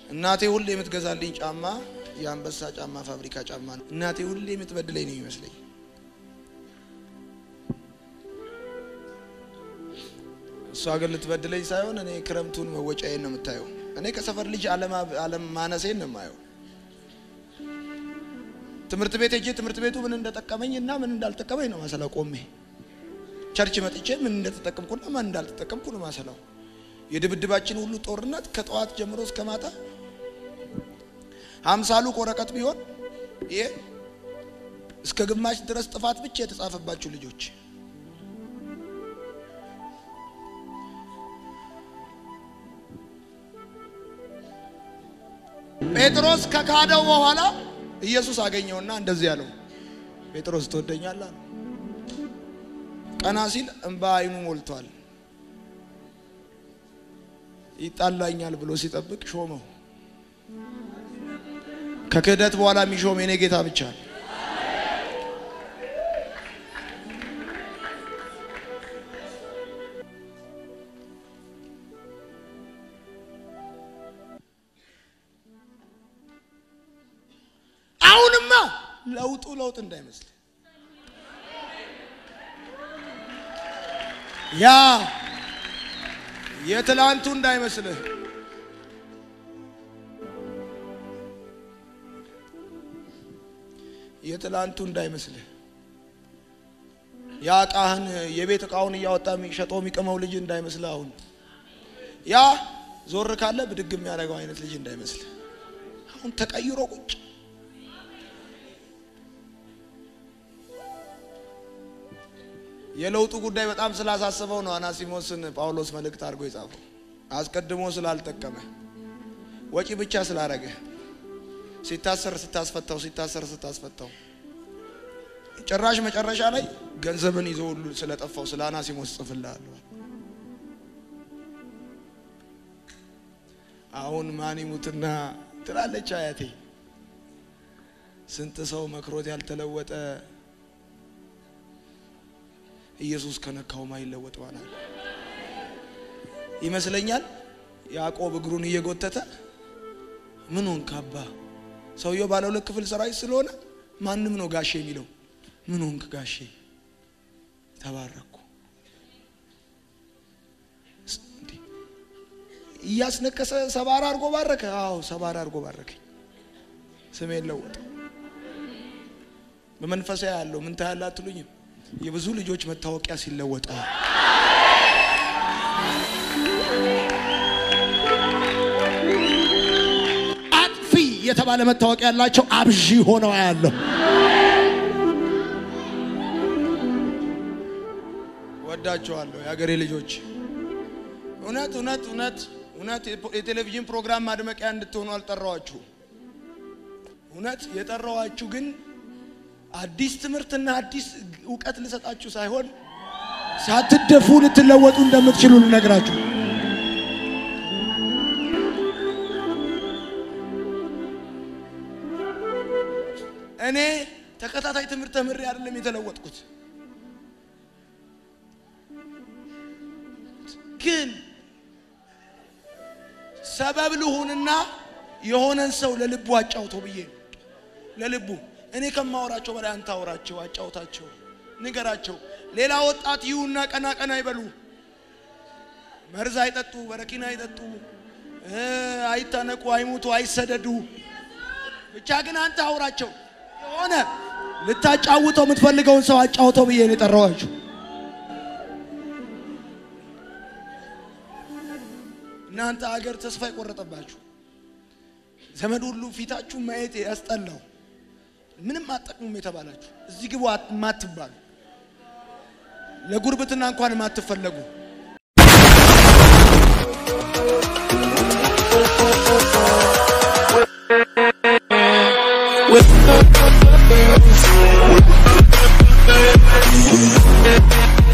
እናቴ ሁሌ የምትገዛልኝ ጫማ የአንበሳ ጫማ ፋብሪካ ጫማ ነው። እናቴ ሁሌ የምትበድለኝ ነው ይመስለኝ። እሷ ግን ልትበድለኝ ሳይሆን እኔ ክረምቱን መወጫዬን ነው የምታየው። እኔ ከሰፈር ልጅ አለም ማነሴን ነው የማየው። ትምህርት ቤት ሄጄ ትምህርት ቤቱ ምን እንደጠቀመኝ እና ምን እንዳልጠቀመኝ ነው ማሰላው። ቆሜ ቸርች መጥቼ ምን እንደተጠቀምኩና ማን እንዳልተጠቀምኩ ነው ማሰላው። የድብድባችን ሁሉ ጦርነት ከጠዋት ጀምሮ እስከ ማታ ሀምሳሉ ወረቀት ቢሆን ይሄ እስከ ግማሽ ድረስ ጥፋት ብቻ የተጻፈባችሁ ልጆች ጴጥሮስ ከካደው በኋላ ኢየሱስ አገኘውና እንደዚህ ያለው ጴጥሮስ ትወደኛለህ? ቀና ሲል እንባ አይኑ ሞልቷል። ይጣላኛል ብሎ ሲጠብቅ ሾመው። ከክህደት በኋላ የሚሾም የኔ ጌታ ብቻ ነው። አሁንማ ለውጡ ለውጥ እንዳይመስል ያ የትላንቱ እንዳይመስልህ የትላንቱ እንዳይመስልህ ያ እቃህን የቤት እቃውን እያወጣ የሚሸጠው የሚቅመው ልጅ እንዳይመስልህ አሁን ያ ዞር ካለ ብድግ የሚያደርገው አይነት ልጅ እንዳይመስልህ አሁን ተቀይሮ ቁጭ የለውጡ ጉዳይ በጣም ስላሳሰበው ነው አናሲሞስን ጳውሎስ መልእክት አድርጎ የጻፈው። አስቀድሞ ስላልጠቀመ ወጪ ብቻ ስላረገ ሲታሰር ስታስፈታው ሲታሰር ስታስፈታው ጭራሽ መጨረሻ ላይ ገንዘብን ይዞ ሁሉ ስለጠፋው ስለ አናሲሞስ ጽፍልሃለሁ። አሁን ማን ይሙትና ትላለች አያቴ። ስንት ሰው መክሮት ያልተለወጠ ኢየሱስ ከነካው ማይለወጥ ማለት ይመስለኛል። ያዕቆብ እግሩን እየጎተተ ምን ሆንክ አባ? ሰውየው ባለ ሁለት ክፍል ሰራዊት ስለሆነ ማንም ነው ጋሼ የሚለው። ምን ሆንክ ጋሼ? ተባረኩ። እያስነከሰ ሰባራ አድርጎ ባረከ። አዎ ሰባራ አድርጎ ባረከኝ። ስሜን ለወጠ። በመንፈሳዊ ያለው ምን ታያለ አትሉኝም? የብዙ ልጆች መታወቂያ ሲለወጠ አጥፊ የተባለ መታወቂያ ያላቸው አብዢ ሆነው ያለው ወዳቸዋለሁ። የሀገሬ ልጆች እውነት እውነት እውነት እውነት የቴሌቪዥን ፕሮግራም ማድመቂያ እንድትሆኑ አልጠራዋችሁ። እውነት የጠራዋችሁ ግን አዲስ ትምህርትና አዲስ እውቀት ልሰጣችሁ ሳይሆን ሳትደፉ ልትለወጡ እንደምትችሉ ልነግራችሁ። እኔ ተከታታይ ትምህርት ተምሬ አይደለም የተለወጥኩት፣ ግን ሰበብ ልሁንና የሆነን ሰው ለልቡ አጫውተው ብዬ ነው ለልቡ እኔ ከማወራቸው በላይ አንተ አውራቸው፣ አጫውታቸው፣ ንገራቸው። ሌላ ወጣት ይሁና ቀና ቀና አይበሉ፣ መርዝ አይጠጡ፣ በረኪና አይጠጡ፣ አይታነቁ፣ አይሙቱ፣ አይሰደዱ። ብቻ ግን አንተ አውራቸው። የሆነ ልታጫውተው የምትፈልገውን ሰው አጫውተው ብዬ ነው የጠራኋችሁ። እናንተ አገር ተስፋ የቆረጠባችሁ ዘመድ ሁሉ ፊታችሁ ማየት ያስጠላው ምንም አጠቅሙም የተባላችሁ እዚህ ግቡ ማትባሉ ለጉርብትና እንኳን ማትፈለጉ With